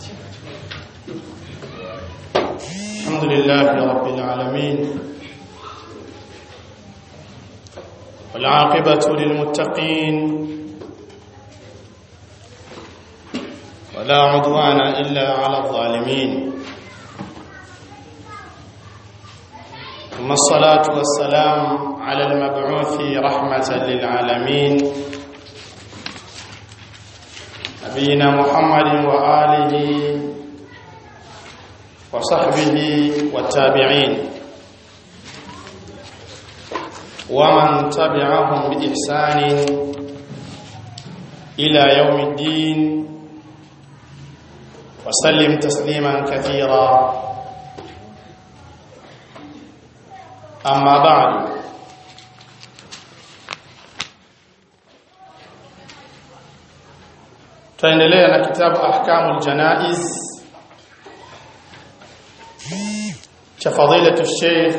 الحمد لله رب العالمين والعاقبة للمتقين ولا عدوان إلا على الظالمين ثم الصلاة والسلام على المبعوث رحمة للعالمين نبينا محمد وآله وصحبه والتابعين ومن تبعهم بإحسان إلى يوم الدين وسلم تسليما كثيرا أما بعد tuendelea na kitabu ahkamul janaiz cha fadilatu sheikh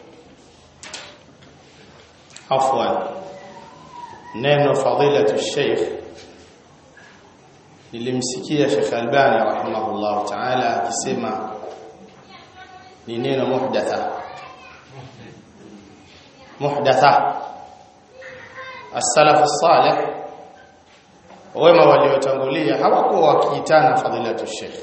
afwan neno fadilatu sheikh nilimsikia Sheikh Albani rahimahullah ta'ala akisema ni neno muhdatha muhdatha as-salaf as-salih wema waliotangulia hawakuwa wakiitana fadilatu sheikh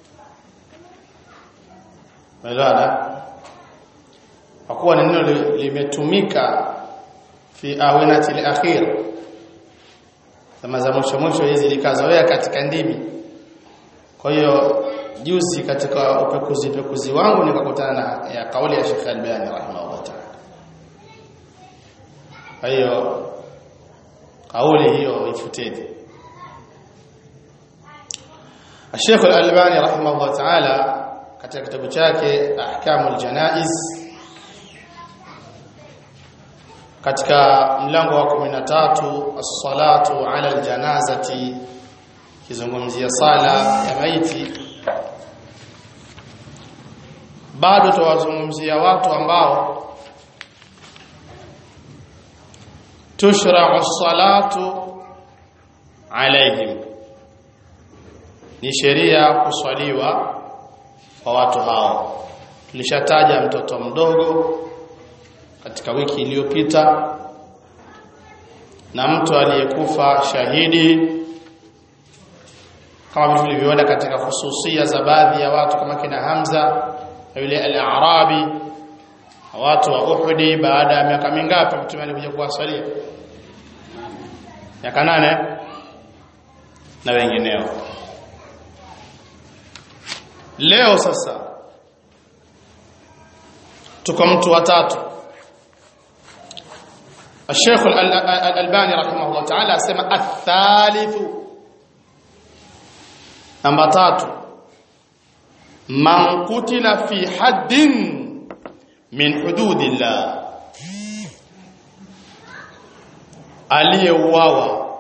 Umeelewana? Hakuwa neno limetumika fi awinati al-akhir. Kama za mwisho mwisho hizi likazoea katika ndimi. Kwa hiyo juzi katika upekuzi pekuzi wangu nikakutana na ya kauli ya Sheikh Albani rahimahullah ta'ala. Kwa hiyo kauli hiyo ifuteni. Sheikh Al-Albani rahimahullah ta'ala katika kitabu chake Ahkamul Janaiz katika mlango wa 13 as-salatu ala al-janazati kizungumzia sala ya maiti bado tuwazungumzia watu ambao tushra'u as-salatu alaihim ni sheria kuswaliwa kwa watu hao tulishataja mtoto mdogo katika wiki iliyopita na mtu aliyekufa shahidi kama vile tulivyoona katika hususia za baadhi ya watu kama kina Hamza na yule al-Arabi watu wa Uhudi baada ya miaka mingapi mtume alikuja kuwasalia miaka nane na wengineo leo sasa tuko mtu watatu الشيخ الألباني رحمه الله تعالى اسمع الثالث نمبر 3 من قتل في حد من حدود الله aliyeuawa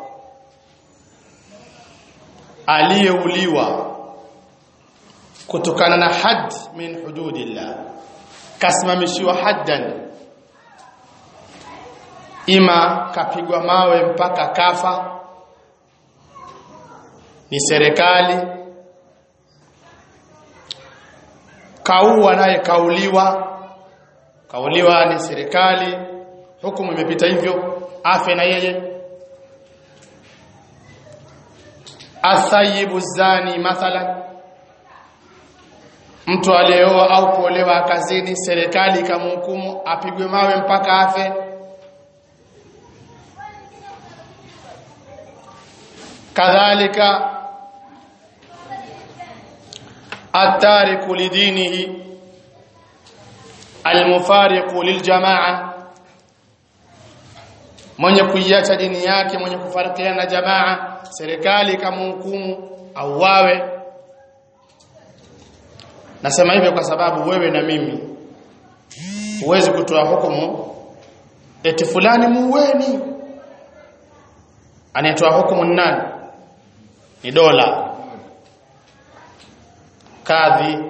aliyeuliwa kutokana na had min hududillah kasimamishiwa haddan ima kapigwa mawe mpaka kafa ni serikali kaua naye kauliwa kauliwa ni serikali hukumu imepita hivyo afe na yeye athayibu zani mathalan mtu aliyeoa au kuolewa kazini serikali ikamhukumu apigwe mawe mpaka afe kadhalika atariku lidinihi almufariqu liljamaa mwenye kuiacha dini yake mwenye kufarikiana na jamaa serikali ikamhukumu au wawe nasema hivyo kwa sababu wewe na mimi huwezi kutoa hukumu eti fulani muweni anayetoa hukumu ni nani ni dola kadhi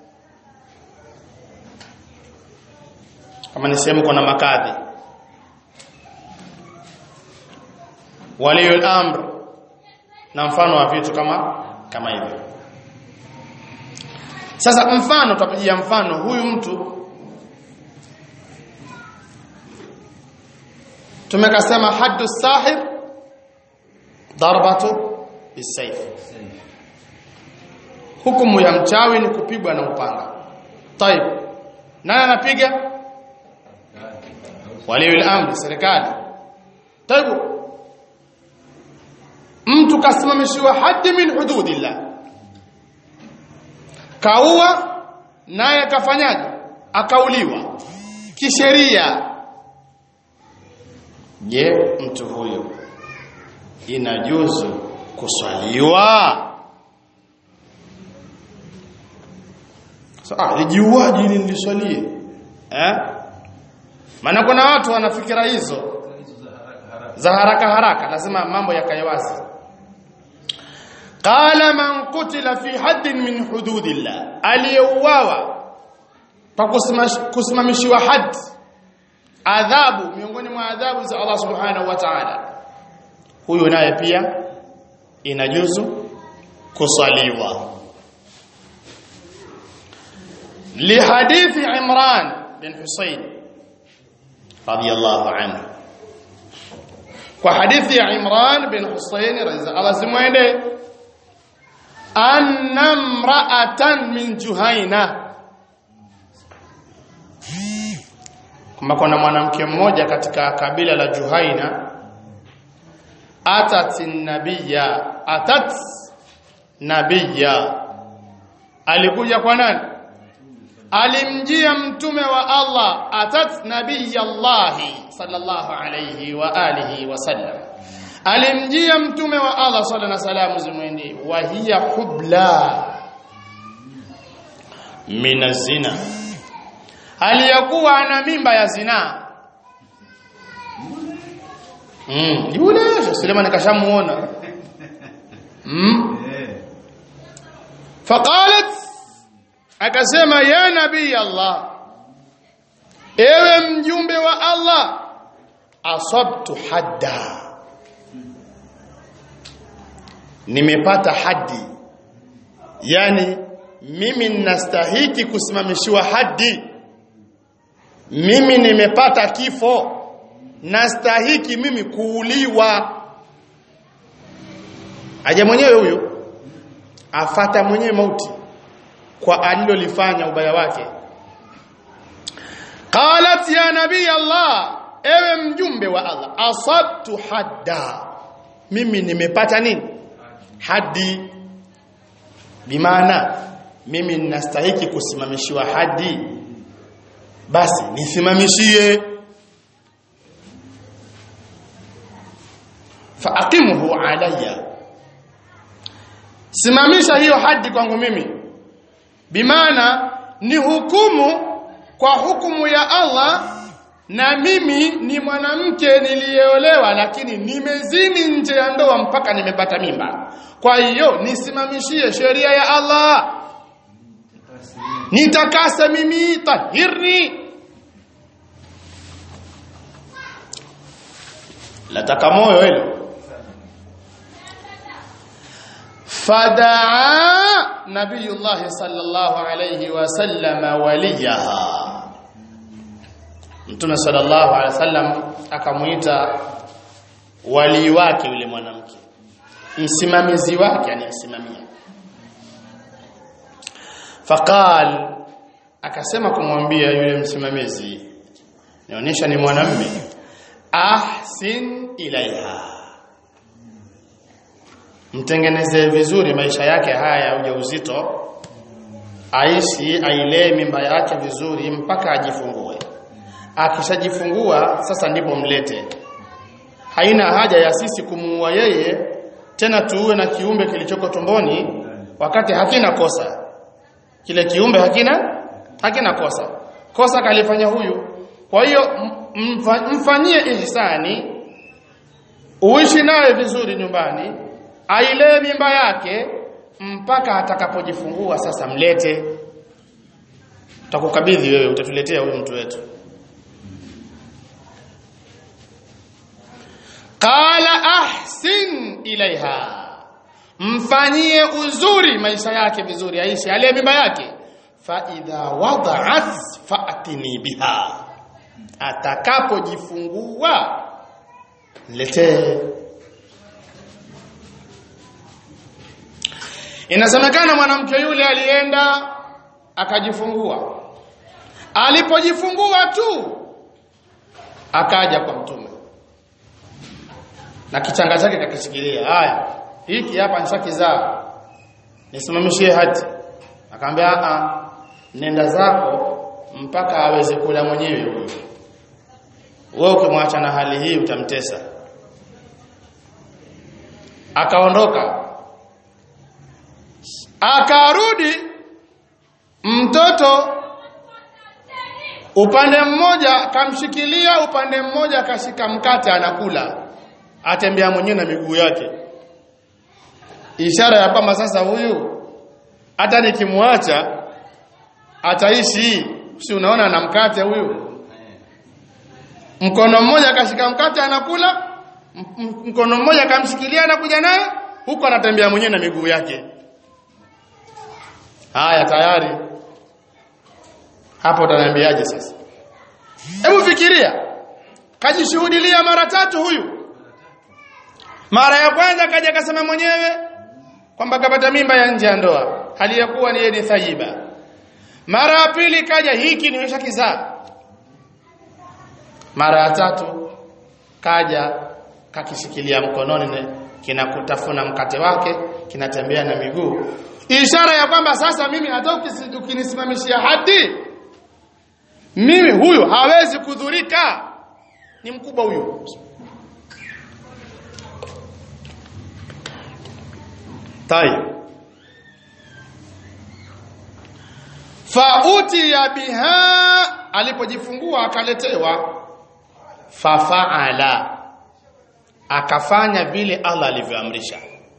kama ni sehemu kuna makadhi waliyul amr na mfano wa vitu kama kama hivyo sasa mfano tutapigia mfano huyu mtu tumekasema haddu sahir darbatu bisayf hukumu ya mchawi ni kupigwa na upanga طيب nani anapiga waliul amri serikali طيب mtu kasimamishiwa haddi min hududillah kaua naye kafanyaje akauliwa kisheria je mtu huyo inajuzu kuswaliwa so, ah lijiuaji ili niliswalie eh maana kuna watu wana fikira hizo za haraka haraka lazima mambo yakae wazi qala man qutila fi haddin min hududillah aliyeuawa kwa kusimamishiwa haddi adhabu miongoni mwa adhabu za Allah subhanahu wa ta'ala huyo naye pia inajuzu kusaliwa lihadithi Imran bin Husayn radiyallahu anhu kwa hadithi ya Imran bin Husayn radhiya Allah zimwende anna imra'atan min Juhaina kwamba kuna mwanamke mmoja katika kabila la Juhaina atat nabiyya atat nabiyya alikuja kwa nani alimjia mtume wa Allah atat nabiyallah sallallahu alayhi wa alihi wasallam alimjia mtume wa Allah sallallahu alayhi wasallam zimwendi wa hiya hubla min zina aliyakuwa ana mimba ya zinaa mm yule Suleiman kashamuona mm faqalat akasema ya nabii Allah ewe mjumbe wa Allah asabtu hadda nimepata haddi yani mimi ninastahiki kusimamishiwa haddi mimi nimepata kifo nastahiki mimi kuuliwa aje mwenyewe huyo afata mwenyewe mauti kwa alilolifanya ubaya wake qalat ya nabii Allah ewe mjumbe wa Allah asabtu hadda mimi nimepata nini hadi bimaana mimi ninastahiki kusimamishiwa hadi basi nisimamishie faaqimhu alayya simamisha hiyo hadi kwangu mimi bimaana ni hukumu kwa hukumu ya Allah na mimi ni mwanamke niliyeolewa lakini nimezini nje ya ndoa mpaka nimepata mimba kwa hiyo nisimamishie sheria ya Allah nitakase mimi tahirni lataka moyo hilo fadaa nabiyullah sallallahu alayhi wasallam waliyaha mtume sallallahu alayhi wasallam akamuita wali wake yule mwanamke msimamizi wake anemsimamia faqal akasema kumwambia yule msimamizi nionyesha ni mwanamme ahsin ilaiha mtengeneze vizuri maisha yake haya ya ujauzito aishi ailee mimba yake vizuri mpaka ajifungue akishajifungua sasa ndipo mlete haina haja ya sisi kumuua yeye tena tuue na kiumbe kilichoko tumboni wakati hakina kosa kile kiumbe hakina hakina kosa kosa kalifanya huyu kwa hiyo mfanyie ihsani uishi naye vizuri nyumbani ailee mimba yake mpaka atakapojifungua sasa mlete tutakukabidhi wewe utatuletea huyu mtu wetu qala ahsin ilaiha mfanyie uzuri maisha yake vizuri aishi alee mimba yake fa idha wada'at fa'tini biha atakapojifungua letee inasemekana mwanamke yule alienda akajifungua alipojifungua tu akaja kwa mtume na kichanga chake kakishikilia haya hiki hapa nishakizaa nisimamishie hati akamwambia a nenda zako mpaka aweze kula mwenyewe huyo wewe ukimwacha na hali hii utamtesa akaondoka akarudi mtoto upande mmoja kamshikilia upande mmoja akashika mkate anakula atembea mwenyewe na miguu yake ishara ya kwamba sasa huyu hata nikimwacha ataishi si unaona na mkate huyu mkono mmoja akashika mkate anakula mkono mmoja akamshikilia anakuja naye huko anatembea mwenyewe na miguu yake haya tayari hapo utaniambiaje sasa hebu fikiria kajishuhudilia mara tatu huyu mara ya kwanza kaja akasema mwenyewe kwamba kapata mimba ya nje ya ndoa hali ya kuwa ni ni thayiba mara ya pili kaja hiki nimesha kizaa mara ya tatu kaja kakishikilia mkononi kinakutafuna mkate wake kinatembea na miguu ishara ya kwamba sasa mimi hata ukinisimamishia hadi mimi huyu hawezi kudhurika ni mkubwa huyu tayeb fautiya biha alipojifungua akaletewa fafaala akafanya vile Allah alivyoamrisha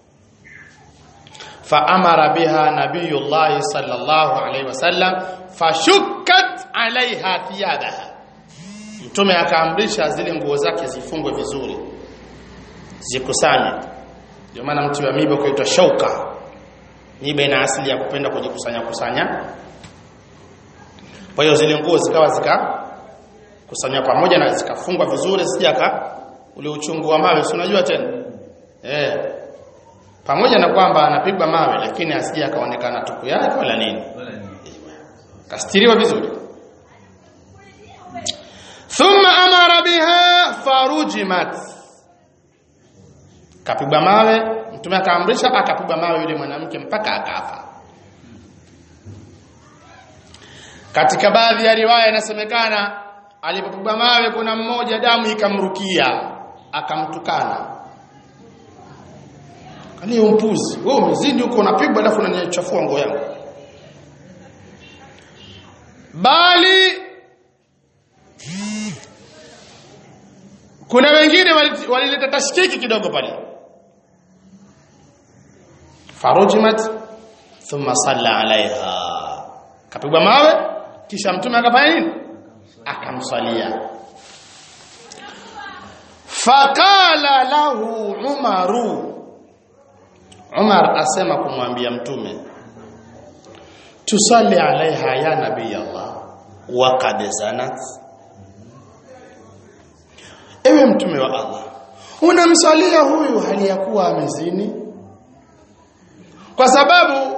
faamara biha nabiyullah sallallahu alaihi wasallam fashukkat alaiha thiyabaha mtume akaamrisha zile nguo zake zifungwe vizuri zikusanye ndio maana mti wa miba ukaitwa shauka miba ina asili ya kupenda kujikusanya kusanya kwa hiyo zile nguo zikawa zika kusanywa pamoja na zikafungwa vizuri sijaka ule uchungu wa mawe si unajua tena eh pamoja na kwamba anapigwa mawe lakini asije akaonekana tupu yake wala nini kastiriwa vizuri thumma amara biha farujimat kapigwa mawe mtume akaamrisha akapigwa mawe yule mwanamke mpaka akafa katika baadhi ya riwaya inasemekana alipopigwa mawe kuna mmoja damu ikamrukia akamtukana kani umpuzi wewe umezidi huko unapigwa alafu unanichafua nguo yangu bali kuna wengine walileta tashkiki kidogo pale farujimat thumma salla alaiha kapigwa mawe kisha mtume akafanya nini akamswalia faqala lahu umaru Umar asema kumwambia mtume tusalli alaiha ya nabii Allah wa qad zanat ewe mtume wa Allah unamsalia huyu hali ya kuwa amezini kwa sababu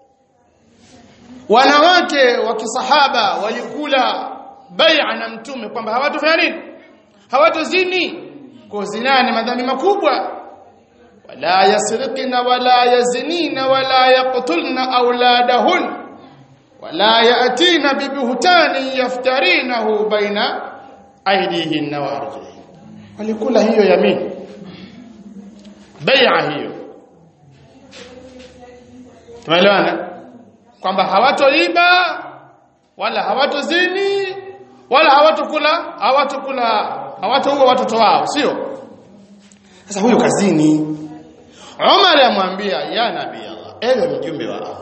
wanawake wa kisahaba walikula bai'a na mtume kwamba hawatofanya nini hawatozini kwa zina ni madhambi makubwa wala yasriqna wala yazinina wala yaqtulna auladahun wala yatina bibuhtani yaftarinahu baina aidihinna wa arjulihin walikula hiyo yamini bai'a hiyo tumeelewana kwamba hawatoiba wala hawatozini wala hawatokula hawatokula hawatoua watoto wao sio sasa huyu kazini Umar amwambia ya nabii Allah ewe mjumbe wa Allah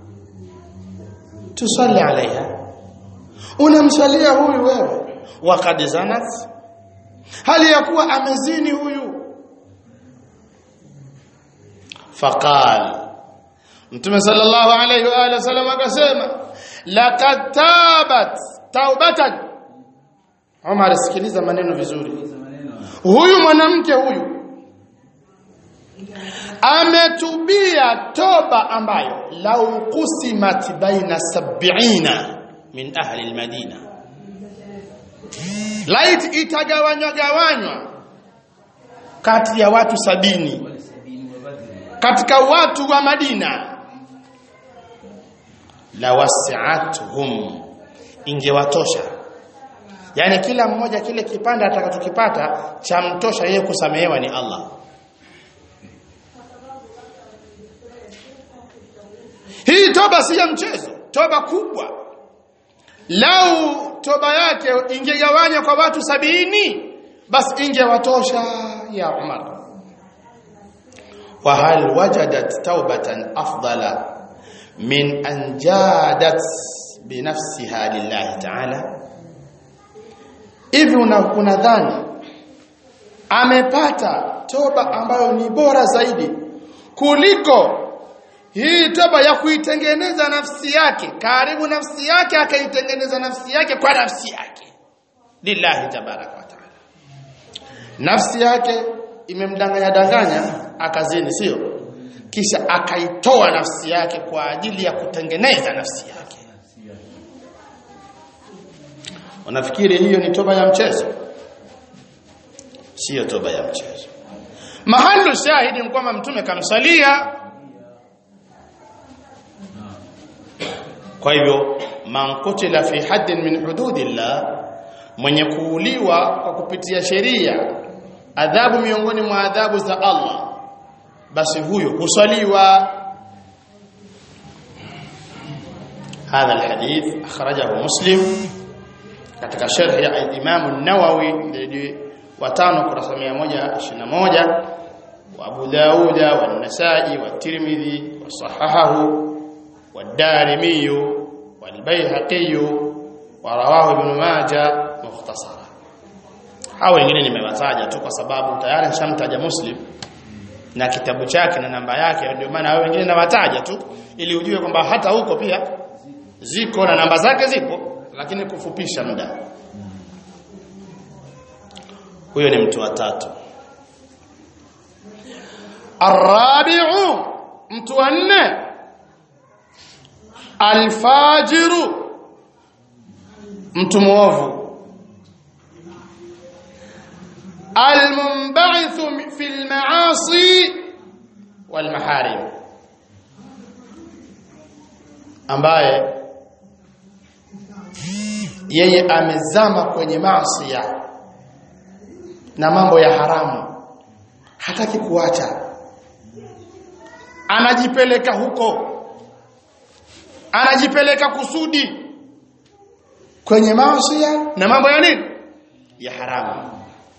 tusalli alaiha unamsalia huyu wewe waqad zanat hali ya kuwa amezini huyu faqal Mtume sallallahu alayhi wa alihi wasallam akasema laqad tabat taubatan Umar sikiliza maneno vizuri huyu mwanamke huyu ametubia toba ambayo lau kusimat baina sab'ina min ahli almadina light itagawanywa gawanywa kati ya watu sabini katika watu wa Madina la wasi'atuhum ingewatosha yani kila mmoja kile kipande atakachokipata cha mtosha yeye kusamehewa ni Allah Hii toba si ya mchezo, toba kubwa. Lau toba yake ingegawanywa kwa watu sabini, basi ingewatosha ya Umar. Wa hal wajadat taubatan afdala min an jadat binafsiha lillahi ta'ala? Hivi unadhani amepata toba ambayo ni bora zaidi kuliko hii toba ya kuitengeneza nafsi yake karibu nafsi yake akaitengeneza nafsi yake kwa nafsi yake lillahi tabaraka wa taala nafsi yake imemdanganya danganya akazini sio kisha akaitoa nafsi yake kwa ajili ya kutengeneza nafsi yake unafikiri hiyo ni toba ya mchezo sio toba ya mchezo mahalu shahidi ni kwamba mtume kamsalia kwa hivyo man kutila fi haddin min hududillah mwenye kuuliwa kwa kupitia sheria adhabu miongoni mwa adhabu za Allah basi huyo husaliwa هذا الحديث أخرجه مسلم katika sharh ya Imam an-Nawawi watano kurasa 121 wa Abu Dawud wa An-Nasa'i wa Tirmidhi wa sahahahu والدارمي والبيهقي ورواه ابن ماجه مختصرا hao wengine nimewataja tu kwa sababu tayari nishamtaja Muslim na kitabu chake na namba yake ndio maana hao wengine nawataja tu ili ujue kwamba hata huko pia ziko na namba zake zipo lakini kufupisha muda huyo ni mtu wa tatu arabi'u mtu wa nne alfajiru mtu muovu almunba'ithu fil ma'asi wal maharim ambaye yeye amezama kwenye maasi na mambo ya haramu hataki kuacha anajipeleka huko anajipeleka kusudi kwenye maasi na mambo ya nini ya haramu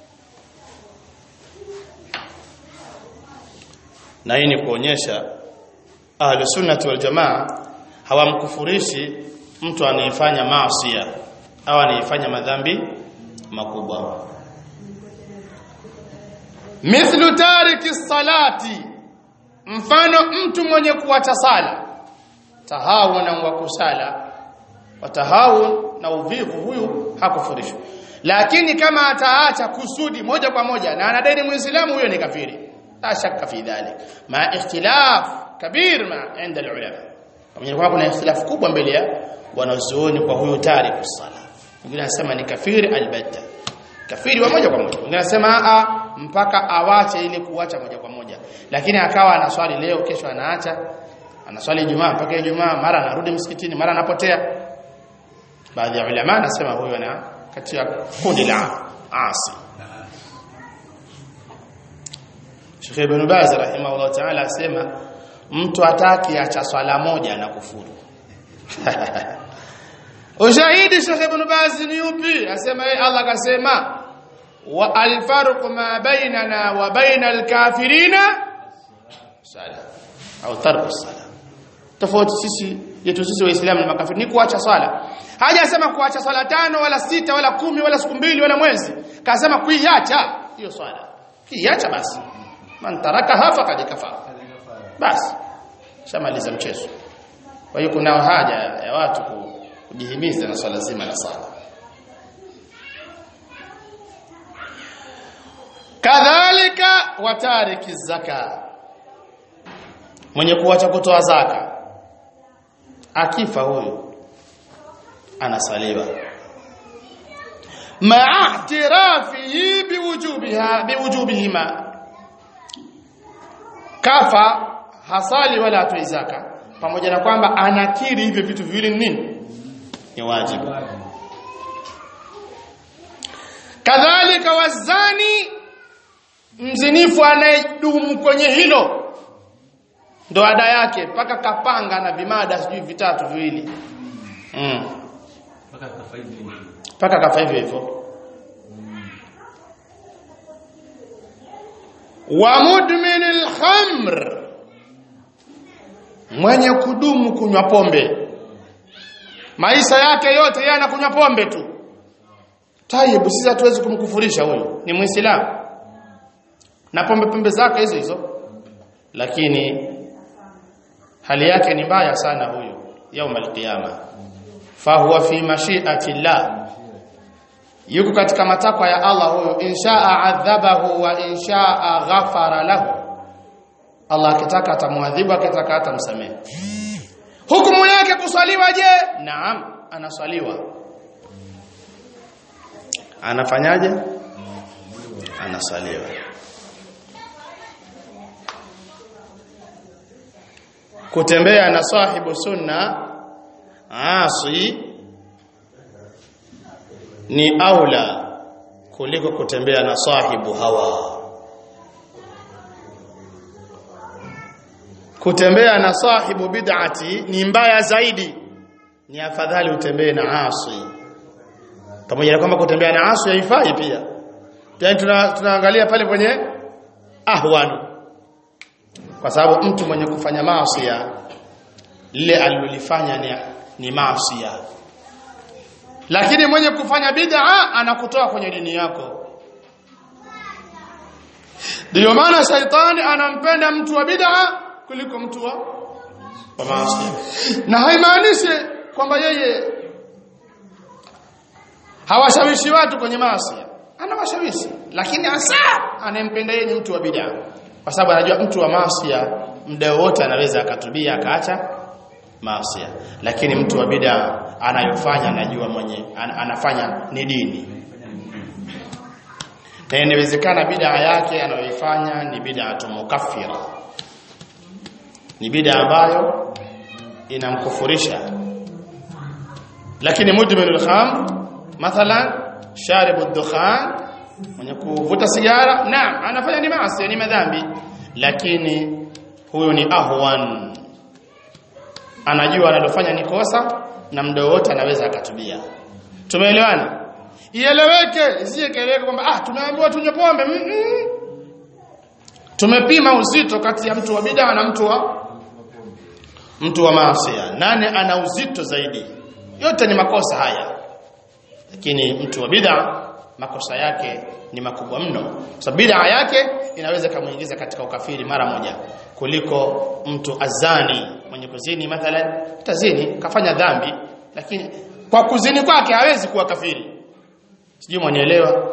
na hii ni kuonyesha ahlu sunnati wal jamaa hawamkufurishi mtu anayefanya maasi au anayefanya madhambi makubwa mithlu tariki salati mfano mtu mwenye kuacha sala tahawuna wa kusala watahawun na uvivu huyu hakufurishwa lakini kama ataacha kusudi moja kwa moja na anadai muislamu huyo ni kafiri la shakka fi dhalik ma ikhtilaf kabir ma inda ulama pamoja kwamba kuna ikhtilaf kubwa mbele ya wanazuoni kwa huyo tariku sala wengine wanasema ni kafiri albatta kafiri wa moja kwa moja wengine wanasema a mpaka awache ili kuacha moja kwa moja lakini akawa anaswali leo kesho anaacha anaswali Ijumaa mpaka Ijumaa mara anarudi msikitini mara anapotea baadhi ya ulama anasema huyo ana katika kundi la asi Sheikh Ibn Baz rahimahullah ta'ala asema mtu ataki acha swala moja na kufuru Ushahidi Sheikh Ibn Baz ni upi asema yeye Allah akasema wa alfarqu ma bainana wa bainal kafirina sala au tarku sala tofauti sisi yetu sisi waislamu na makafiri ni kuacha swala hajasema kuacha swala tano wala sita wala kumi wala siku mbili wala mwezi kasema kuiacha hiyo swala kiacha basi man tarakaha faqad kafara basi shamaliza mchezo kwa hiyo kuna haja ya watu kujihimiza na swala zima la sala kadhalika watariki zaka mwenye kuacha kutoa zaka akifa huyu anasaliwa ma'a i'tirafihi biwujubiha biwujubihima kafa hasali wala atoi zaka pamoja na kwamba anakiri hivyo vitu viwili ni nini ni wajibu kadhalika wazani mzinifu anayedumu kwenye hilo ndo ada yake mpaka kapanga na vimada sijui vitatu viwili mm. mpaka kafa hivyo hivyo wa mudmin alkhamr mwenye kudumu kunywa pombe maisha yake yote yeye anakunywa pombe tu tayib sisi hatuwezi kumkufurisha huyo ni muislamu na pombe pombe zake hizo hizo lakini hali yake ni mbaya sana huyo yaum alqiyama fahuwa fi mashiati llah yuko katika matakwa ya Allah huyo inshaa adhabahu wa inshaa ghafara lahu Allah akitaka atamwadhibu akitaka atamsamehe hukumu yake kuswaliwa je naam anaswaliwa anafanyaje anaswaliwa kutembea na sahibu sunna asi ni aula kuliko kutembea na sahibu hawa kutembea na sahibu bid'ati ni mbaya zaidi ni afadhali utembee na asi pamoja na kwamba kutembea na asi haifai pia yani tuna, tunaangalia pale kwenye ahwanu kwa sababu mtu mwenye kufanya maasi lile alilolifanya ni, ni maasi lakini mwenye kufanya bid'a anakutoa kwenye dini yako ndio maana shaitani anampenda mtu wa bid'a kuliko mtu wa wa maasi na haimaanishi kwamba yeye hawashawishi watu kwenye maasi anawashawishi lakini hasa anayempenda yeye ni mtu wa bid'a kwa sababu anajua mtu wa maasi muda wote anaweza akatubia akaacha maasi lakini mtu wa bid'a anayofanya anajua mwenye an, anafanya ni dini na inawezekana bid'a yake anayoifanya ni bid'a mukaffira ni bid'a ambayo inamkufurisha lakini mudminul khamr mathalan sharibu dukhan mwenye kuvuta sigara naam anafanya ni maasi ni madhambi lakini huyo ni ahwan anajua analofanya ni kosa na muda wote anaweza akatubia tumeelewana ieleweke isiyekeleweke kwamba ah tumeambiwa tunywe pombe mm -mm. tumepima uzito kati ya mtu wa bid'a na mtu wa mtu wa maasi nane ana uzito zaidi yote ni makosa haya lakini mtu wa bid'a makosa yake ni makubwa mno sababu bid'a yake inaweza kumuingiza katika ukafiri mara moja kuliko mtu azani mwenye kuzini mathalan tazini kafanya dhambi lakini kwa kuzini kwake hawezi kuwa kafiri sijui mwanielewa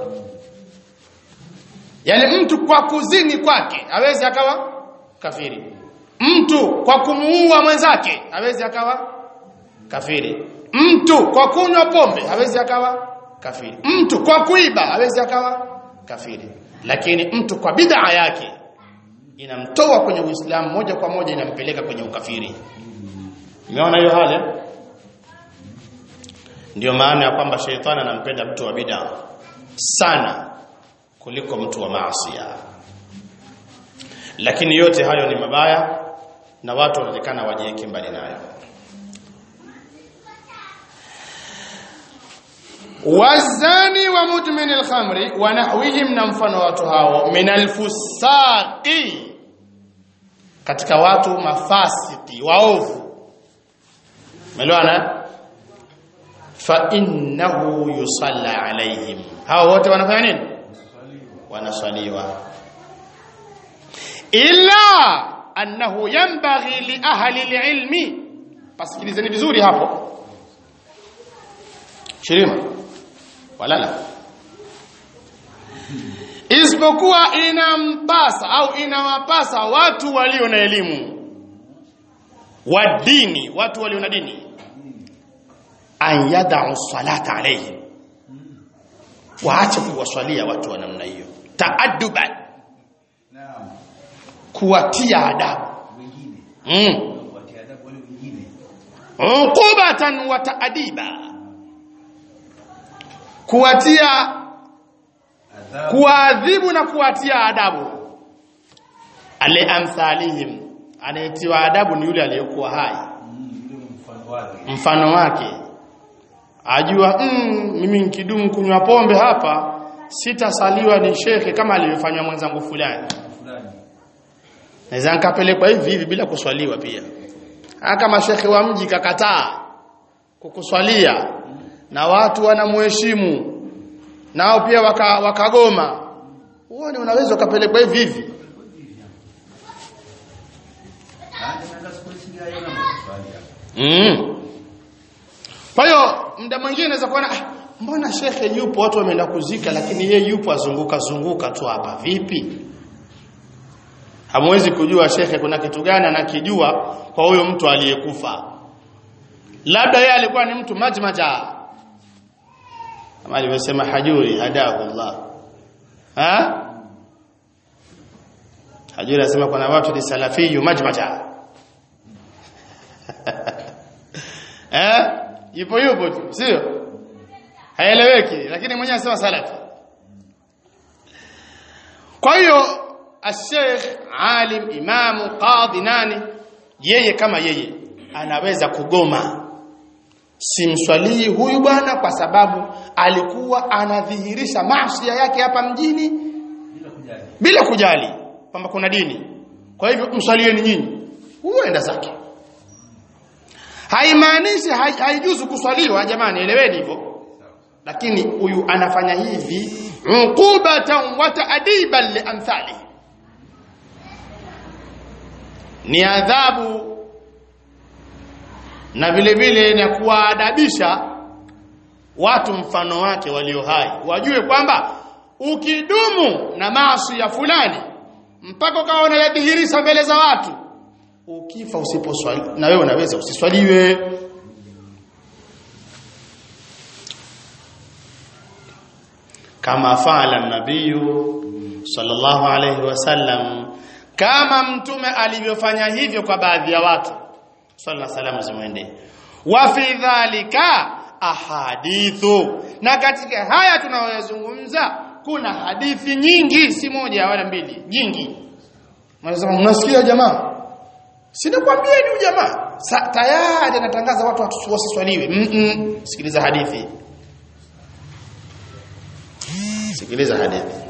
yani mtu kwa kuzini kwake hawezi akawa kafiri mtu kwa kumuua mwenzake hawezi akawa kafiri mtu kwa kunywa pombe hawezi akawa kafiri mtu kwa kuiba hawezi akawa kafiri lakini mtu kwa bid'a yake inamtoa kwenye Uislamu moja kwa moja inampeleka kwenye ukafiri umeona hiyo hali ndio maana ya kwamba sheitani anampenda mtu wa bid'a sana kuliko mtu wa maasi lakini yote hayo ni mabaya na watu wanaonekana wajiweke mbali nayo wazani wa mudmin alkhamri wa nahwihim na mfano watu hao min alfusaqi katika watu mafasiki waovu umeelewana fa innahu yusalla alaihim hao wote wanafanya nini wanaswaliwa ila annahu yanbaghi li ahli alilmi pasikilizeni vizuri hapo shirima walala isipokuwa inampasa au inawapasa watu walio na elimu wa dini watu walio na dini an yadau salata alayhi waache kuwaswalia watu wa namna hiyo taadduban Naam. kuwatia adabu Wengine. mm. Watia adabu wale wengine. uqubatan wa taadiba kuwatia Adhabu. kuadhibu na kuwatia adabu ale amthalihim anayetiwa adabu ni yule aliyekuwa hai Mm, yule mfano wake. mfano wake ajua mm, mimi nikidumu kunywa pombe hapa sitasaliwa ni shekhe kama alivyofanywa mwenzangu fulani Fulani. naweza nikapelekwa hivi hivi bila kuswaliwa pia hata kama shekhe wa mji kakataa kukuswalia na watu wanamheshimu nao pia waka, wakagoma uone unaweza ukapelekwa hivi hivi Ah, ndio siku hizi haya na maswali hapa. Mm. Kwa hiyo muda mwingine unaweza kuona ah, mbona shekhe yupo watu wameenda kuzika lakini yeye yupo azunguka zunguka tu hapa vipi? Hamwezi kujua shekhe kuna kitu gani anakijua kwa huyo mtu aliyekufa. Labda yeye alikuwa ni mtu majmaja. Kama alivyosema Hajuri hadahu Allah. Ha? Hajuri anasema kuna watu ni salafiyu majmaja. eh yupo yupo tu sio haeleweki lakini mwenyewe anasema salafi kwa hiyo الشيخ alim imamu qadhi nani yeye kama yeye anaweza kugoma simswalii huyu bwana kwa sababu alikuwa anadhihirisha maasi yake hapa mjini Bila kujali. bila kujali kwamba kuna dini kwa hivyo mswalieni nyinyi huyo enda zake haimaanishi hai- haijuzu kuswaliwa jamani eleweni hivyo lakini huyu anafanya hivi uqubatan wa ta'diban li amthali ni adhabu na vile vile na kuwaadabisha watu mfano wake walio hai wajue kwamba ukidumu na maasi ya fulani mpaka ukawa unayadhihirisha mbele za watu ukifa usiposwali na wewe unaweza usiswaliwe kama faala nabiyu sallallahu alayhi wasallam kama mtume alivyofanya hivyo kwa baadhi ya watu sallallahu salamu zimwende wa fi dhalika ahadithu na katika haya tunayoyazungumza kuna hadithi nyingi si moja wala mbili nyingi Mnasema mnasikia jamaa Sinakwambia ni jamaa Sa, tayari anatangaza watu watu wasiswaliwe mm -mm. sikiliza hadithi sikiliza hadithi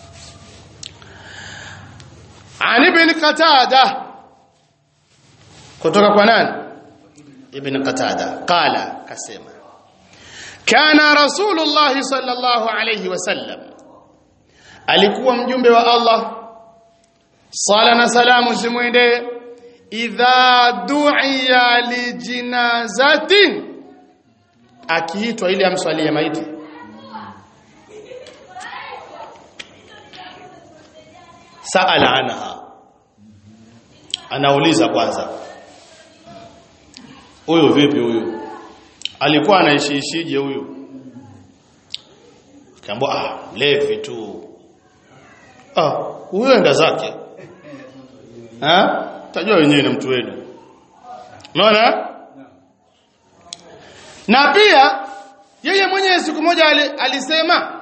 An ibn Qatada kutoka kwa nani Ibn Qatada qala kasema kana rasulullah sallallahu alayhi wasallam alikuwa mjumbe wa Allah sala na salamu zimwendee idha du'iya li jinazatin akiitwa ili amswalie maiti saala anha anauliza kwanza huyu vipi huyu alikuwa anaishiishije huyu kaambia ah levi tu ah huyo enda zake ha tajua wenyewe na mtu wenu unaona na pia yeye mwenyewe siku moja ali- alisema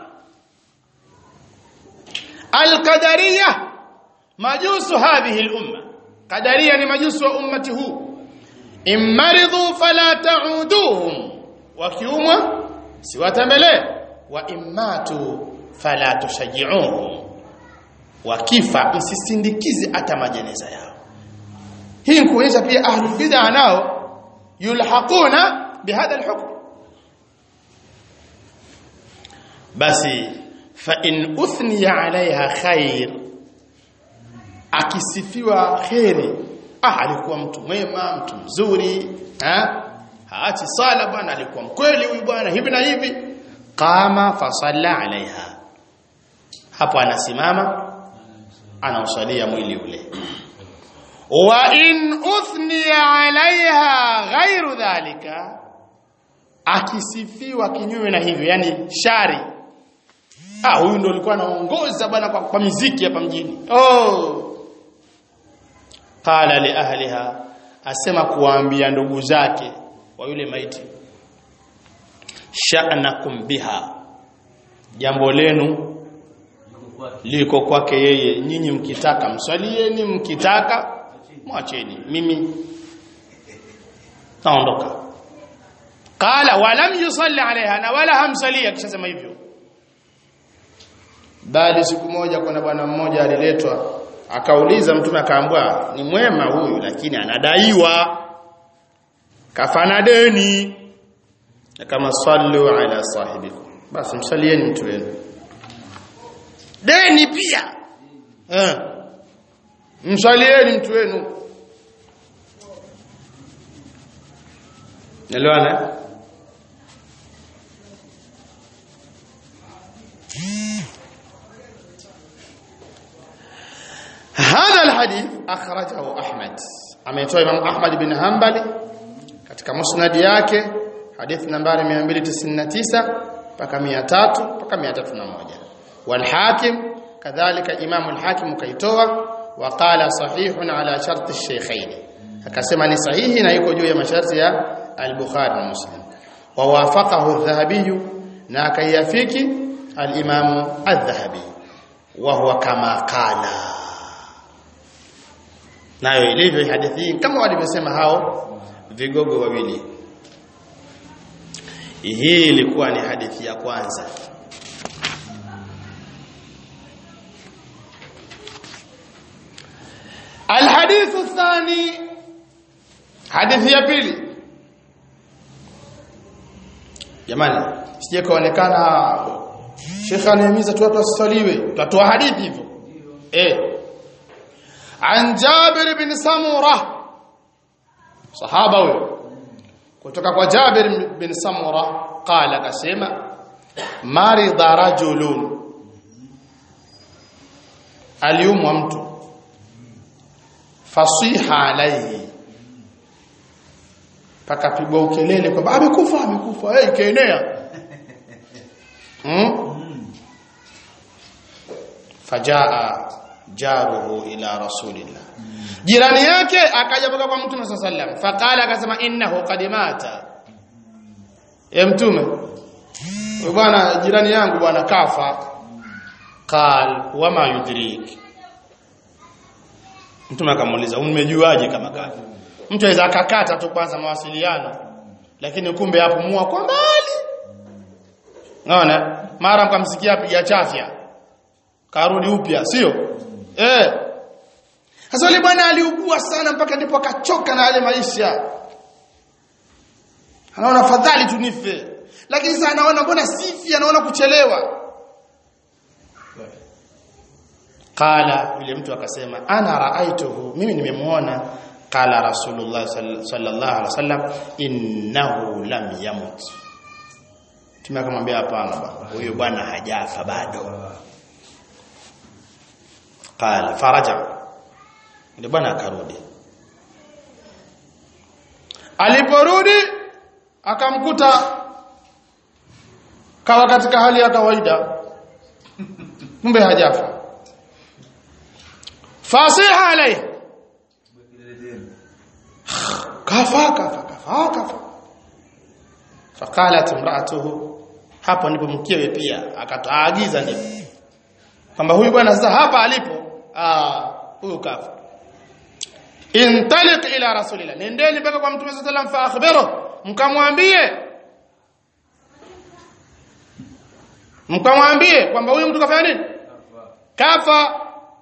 alqadariya majusu hadhihi al-umma qadariya ni majusu wa ummati huu immaridhu fala ta'uduhum wakiumwa siwatembelee wa immatu fala tushajji'uhum wakifa msisindikize hata majeneza yao hii ni kuonyesha pia ahlul bid'ah nao yulhaquna bihadha alhukm basi fa in uthniya alaiha khair akisifiwa kheri ah alikuwa mtu mwema mtu mzuri ha haachi sala bwana alikuwa mkweli huyu bwana hivi na hivi qama fasalla alaiha hapo anasimama anausalia mwili ule wa in uthniya alaiha ghairu dhalika akisifiwa kinyume na hivyo yani shari ah huyu ndo alikuwa anaongoza bwana kwa, kwa miziki hapa mjini oh qala li ahliha asema kuwaambia ndugu zake wa yule maiti sha'nakum biha jambo lenu liko kwake yeye nyinyi mkitaka mswalieni mkitaka mwacheni mimi naondoka qala walam yusalli alaiha na wala hamsalia kisha sema hivyo bali siku moja kuna bwana mmoja aliletwa akauliza mtume akaambwa ni mwema huyu lakini anadaiwa kafana deni kama sallu ala sahibikum basi msalieni mtu wenu deni pia eh msalieni mtu wenu Nelewana? هذا الحديث أخرجه أحمد ametoa Imam Ahmad bin Hanbali katika musnad yake hadithi nambari 299 mpaka 300 mpaka 301 wal Hakim kadhalika Imam al-Hakim kaitoa wa qala sahihun ala shart ash-shaykhain akasema ni sahihi na iko juu ya masharti ya al-Bukhari na Muslim wa wafaqahu adh-Dhahabi na akayafiki al-Imam adh-Dhahabi wa huwa kama qala nayo ilivyo hadithi hii kama walivyosema hao vigogo wawili hii ilikuwa ni hadithi ya kwanza الحديث الثاني hadithi ya pili jamani sije kaonekana Sheikh anahimiza tu watu wasaliwe tutatoa hadithi hivyo eh عن جابر بن سمرة صحابة huyo kutoka kwa Jabir bin Samura qala kasema marida rajulun aliumwa mtu fasiha alaihi pakapigwa ukelele kwamba amekufa amekufa hey, kaenea hmm? fajaa jaruhu ila rasulillah jirani yake akaja mpaka kwa mtume sallallahu alaihi wasallam faqala akasema innahu qad mata ya mtume bwana jirani yangu bwana kafa qal wama yudrik mtume akamuuliza umejuaje kama kafa mtu aweza akakata tu kwanza mawasiliano lakini kumbe hapo mua kwa mbali naona mara mkamsikia apiga chafya karudi upya sio Eh. Sasa yule bwana aliugua sana mpaka ndipo akachoka na yale maisha. Anaona fadhali tunife. Lakini sasa anaona mbona sifi anaona kuchelewa. Qala yule mtu akasema ana raaituhu mimi nimemuona qala rasulullah sallallahu alaihi wasallam innahu lam yamut. Tumekamwambia hapana bwana. Huyo bwana hajafa bado. qala faraja ndio bwana akarudi aliporudi akamkuta kawa katika hali ya kawaida kumbe hajafa fasiha alayhi kafa kafa kafa kafa faqalat imra'atuhu hapo ndipo mkewe pia akataagiza ndipo kwamba huyu bwana sasa hapa alipo ah huyu kafa intaliq ila rasulillah nendeni mpaka kwa mtume sallallahu alayhi wasallam fa akhbiru mkamwambie mkamwambie kwamba huyu mtu kafanya nini kafa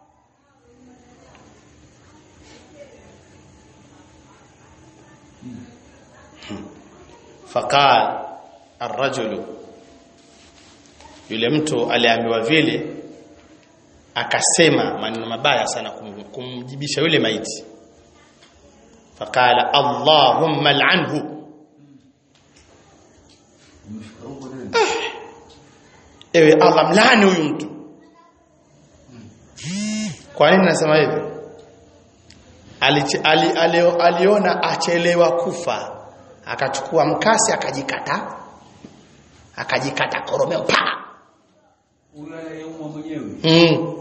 faqal arrajulu yule mtu aliambiwa vile akasema maneno mabaya sana kum, kumjibisha yule maiti faqala allahumma al'anhu Umefika huko tena. ewe allah mlaani huyu mtu kwa nini nasema hivi Alich- ali, ali, aliona achelewa kufa akachukua mkasi akajikata akajikata koromeo pa Huyo anayeumwa mwenyewe. mm.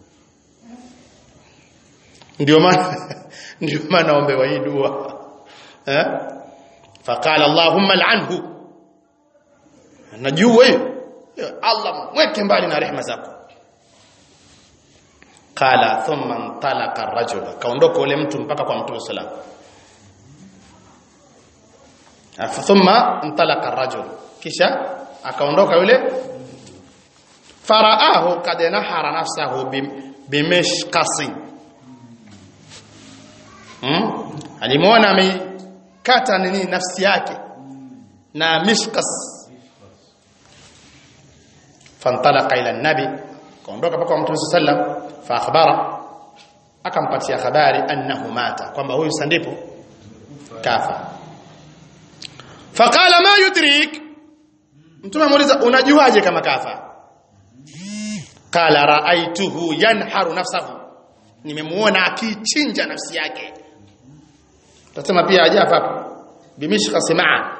ndio maana ndio maana ombewa hii dua eh faqala allahumma al'anhu najua hiyo Ya allah mweke mbali na rehema zako qala thumma intalaqa ar-rajul kaondoka ule mtu mpaka kwa mtume sallallahu alayhi thumma intalaqa ar-rajul kisha akaondoka yule faraahu kad nahara nafsahu bim- bimishqasi hmm? alimuona ameikata nini nafsi yake na mishqas fantalaqa ila nabi kaondoka mpaka kwa mtume sallam fa akhbara akampatia habari annahu mata kwamba huyu sandipo kafa faqala ma yudrik mtume amuuliza unajuaje kama kafa qala raaituhu yanharu nafsahu nimemuona akichinja nafsi yake tutasema pia ajafa hapo bimishqa simaa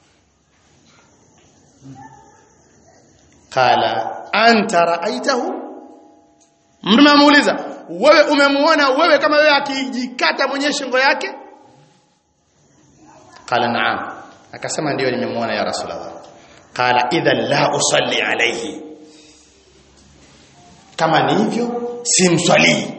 qala anta raaitahu mtume amuuliza wewe umemuona wewe kama wewe akijikata mwenye shingo yake qala naam akasema ndio nimemuona ya rasulullah qala idhan la usalli alayhi kama ni hivyo simswalii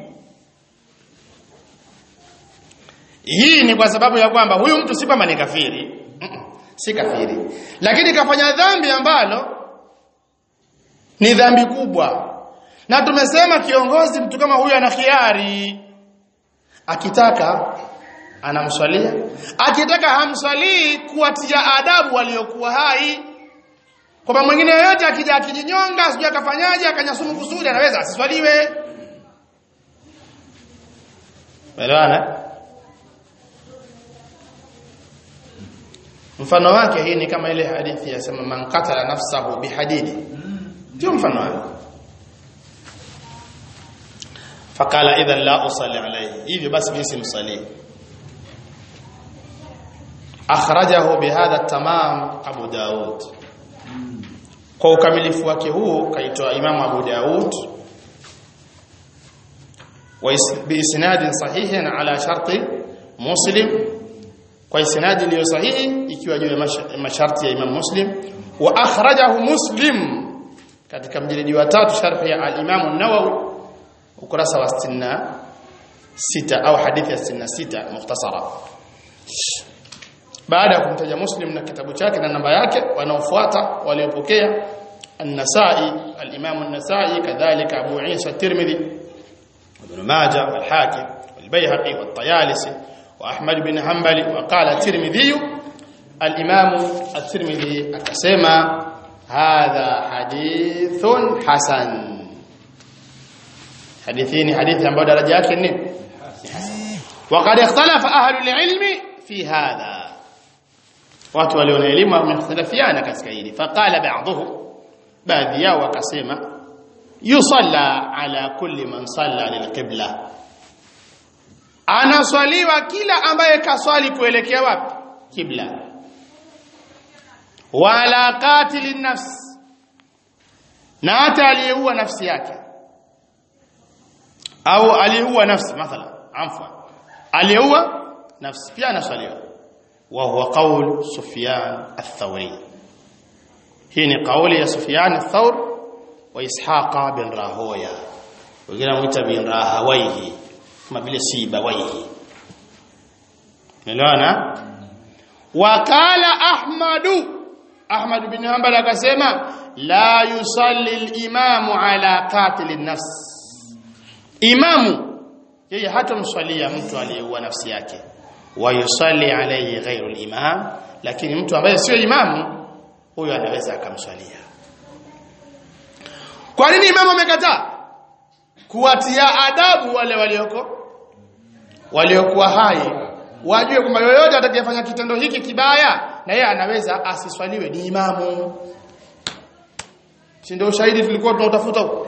hii ni kwa sababu ya kwamba huyu mtu si kwamba ni kafiri Mm-mm, si kafiri lakini kafanya dhambi ambalo ni dhambi kubwa na tumesema kiongozi mtu kama huyu ana khiari akitaka anamswalia akitaka hamswalii kuwatia adabu waliokuwa hai kwamba mwingine yoyote akija akijinyonga sijui akafanyaje akanyasumu kusudi anaweza asiswaliwe Elewana? Mfano wake hii ni kama ile hadithi yasema man qatala nafsahu bihadidi. Ndio mfano wake. Fakala idhan la usalli alayhi. Hivyo basi mimi simsalii. Akhrajahu bihadha tamam Abu Daud. Kwa ukamilifu wake huu kaitoa Imam Abu Daud وبإسناد صحيح على شرط مسلم kwa isnadi iliyo sahihi ikiwa juu ya mash- masharti ya Imam Muslim wa akhrajahu Muslim katika mjilidi wa tatu sharh ya al-Imam an-Nawawi ukurasa wa 66 au hadithi ya 66 mukhtasara baada ya kumtaja Muslim na kitabu chake na namba yake wanaofuata waliopokea an-Nasa'i al-Imam an-Nasa'i kadhalika Abu Isa at-Tirmidhi وابن ماجه والحاكم والبيهقي والطيالسي وأحمد بن حنبل وقال الترمذي الإمام الترمذي أكسما هذا حديث حسن حديثين حديث عن بعد درجات النب وقد اختلف أهل العلم في هذا watu walio na elimu wamekhtalafiana katika hili faqala ba'dhum baadhi yao wakasema yusalla ala kulli man salla lilqibla anaswaliwa kila ambaye kaswali kuelekea wapi kibla wala qatilin nafs na hata aliyeua nafsi yake au aliyeua nafsi mathala afwan aliyeua nafsi pia anaswaliwa wa huwa qaul sufyan ath-thawri hii ni kauli ya sufyan ath-thawr wa ishaqa bin rahoya wengine wanamuita bin rahawaihi kama vile sibawaihi umeelewana wakala ahmadu ahmad bin hanbal akasema la yusalli al-imamu ala qatil an-nafs imamu yeye hatamswalia mtu aliyeua nafsi yake wa yusalli alayhi ghayru al-imam lakini mtu ambaye sio imamu huyo anaweza akamswalia kwa nini imamu amekataa kuwatia adabu wale walioko waliokuwa hai wajue kwamba yoyote atakayefanya kitendo hiki kibaya na yeye anaweza asiswaliwe ni imamu si ndio ushahidi tulikuwa tunautafuta huko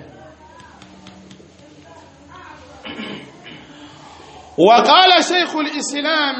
وقال شيخ الإسلام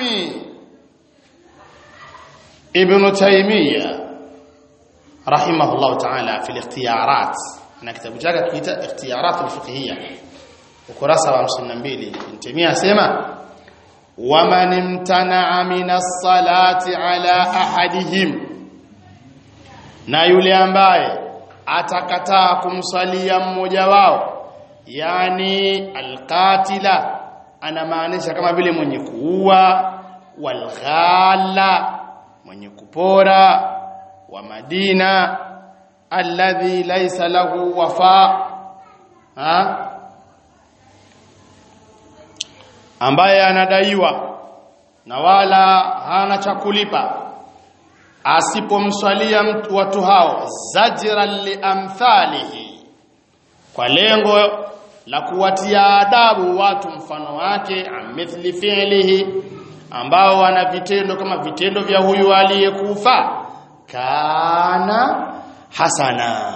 ابن تيمية رحمه الله تعالى في الاختيارات أنا كتاب جاك كتاب اختيارات الفقهية ukurasa wa 52 Mtemia asema waman imtana'a minas salati ala ahadihim na yule ambaye atakataa kumsalia mmoja wao yani alqatila anamaanisha kama vile mwenye kuua walghala mwenye kupora wa madina alladhi laysa lahu wafa ha ambaye anadaiwa na wala hana cha kulipa asipomswalia mtu watu hao zajran liamthalihi kwa lengo la kuwatia adabu watu mfano wake amithli fi'lihi ambao wana vitendo kama vitendo vya huyu aliyekufa kana hasana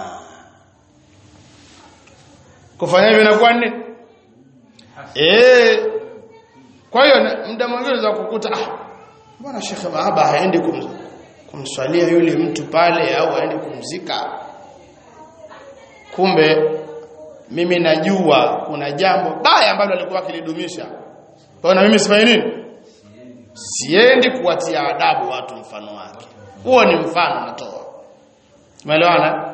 kufanya hivyo inakuwa nini eh kwa hiyo muda mwingine unaweza kukuta ah bwana Sheikh Bahaba haendi kum, kumswalia yule mtu pale au haendi kumzika kumbe mimi najua kuna jambo baya ambalo alikuwa akilidumisha kwa na mimi sifanyi nini siendi kuwatia adabu watu mfano wake huo ni mfano natoa umeelewana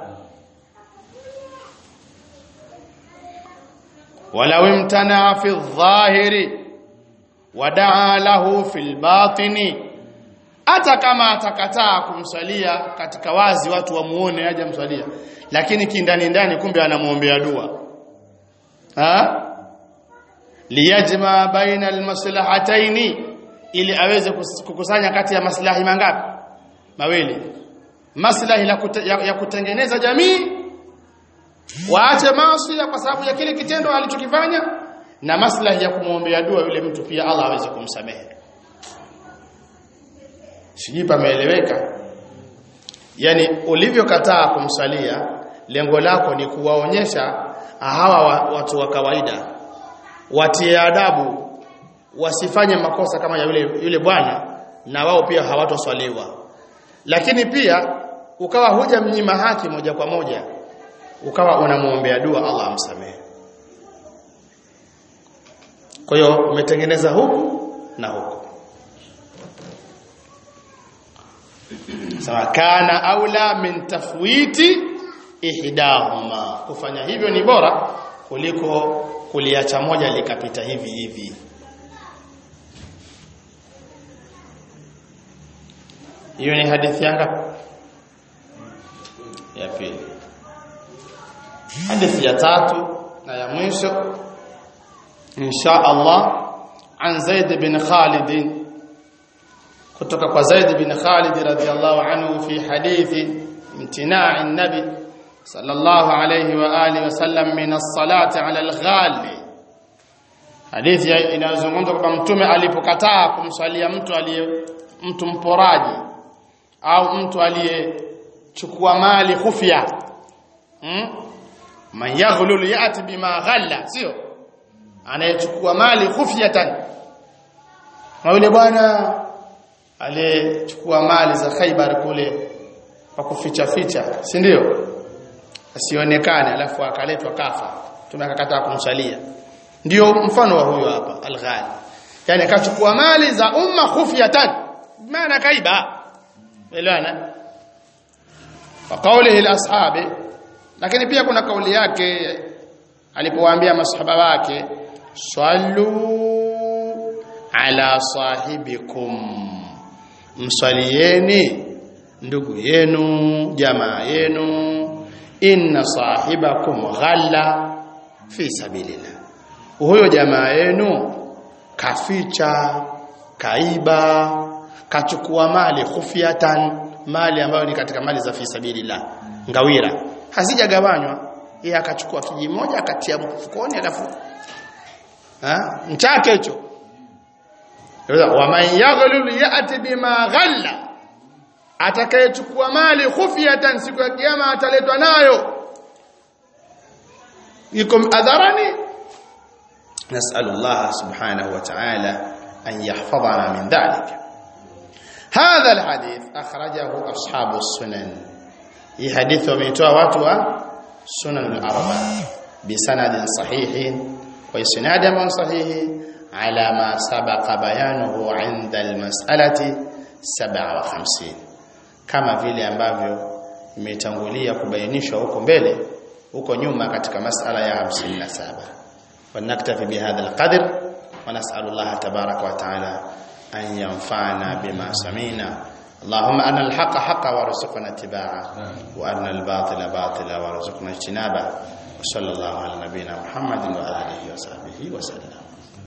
walau imtana fi dhahiri wadaa lahu fil batini hata kama atakataa kumsalia katika wazi watu wamuone aje msalia lakini kindani ndani kumbe anamuombea dua ha liyajma baina almaslahataini ili aweze kukusanya kati ya maslahi mangapi mawili maslahi la kute, ya, ya kutengeneza jamii waache maasi kwa sababu ya kile kitendo alichokifanya na maslahi ya kumwombea dua yule mtu pia Allah aweze kumsamehe sijui pameeleweka yani ulivyokataa kumsalia lengo lako ni kuwaonyesha hawa watu wa kawaida watie adabu wasifanye makosa kama ya yule yule bwana na wao pia hawatoswaliwa lakini pia ukawa huja mnyima haki moja kwa moja ukawa unamuombea dua Allah amsamehe kwa hiyo umetengeneza huku na huku sawa kana aula min tafwiti ihdahuma kufanya hivyo ni bora kuliko kuliacha moja likapita hivi hivi hiyo ni hadithi yanga ya pili hadithi ya tatu na ya mwisho insha Allah an Zaid bin Khalid kutoka kwa Zaid bin Khalid radhiyallahu anhu fi hadithi imtina'i an-nabi sallallahu alayhi wa alihi wasallam min as-salati 'ala al-ghali hadithi inazungumza kwamba mtume alipokataa kumswalia mtu aliye mtu mporaji au mtu aliyechukua mali khufya hmm? man yaghlul yati bima ghalla sio anayechukua mali khufyatan na yule bwana aliyechukua mali za Khaibar kule kwa kuficha ficha si ndio asionekane alafu akaletwa kafa tumekakataa kumsalia ndio mfano wa huyo hapa al-ghali yani akachukua mali za umma khufyatan maana kaiba elewana wa qawlihi al-ashabi lakini pia kuna kauli yake alipowaambia masahaba wake sallu ala sahibikum msalieni ndugu yenu jamaa yenu inna sahibakum ghalla fi sabilillah huyo jamaa yenu kaficha kaiba kachukua mali khufyatan mali ambayo ni katika mali za fi sabilillah ngawira hazijagawanywa yeye akachukua kiji moja akatia mfukoni alafu ha mchake hicho wa man yaghlul ya'ti bima ghalla atakayechukua mali khufiyatan siku ya kiyama ataletwa nayo iko adharani نسأل الله سبحانه وتعالى أن يحفظنا من ذلك هذا الحديث أخرجه أصحاب السنن هي حديث وميتوا واتوا سنن الأربعة بسند صحيح وإسناد من صحيح على ما سبق بيانه عند المسألة 57 kama vile ambavyo imetangulia kubainishwa huko mbele huko nyuma katika masala ya 57 ونكتفي بهذا القدر ونسأل الله تبارك وتعالى أن ينفعنا بما سمعنا اللهم أن الحق حقا وارزقنا اتباعه وأن الباطل باطلا وارزقنا اجتنابه وصلى الله على نبينا محمد وآله وصحبه وسلم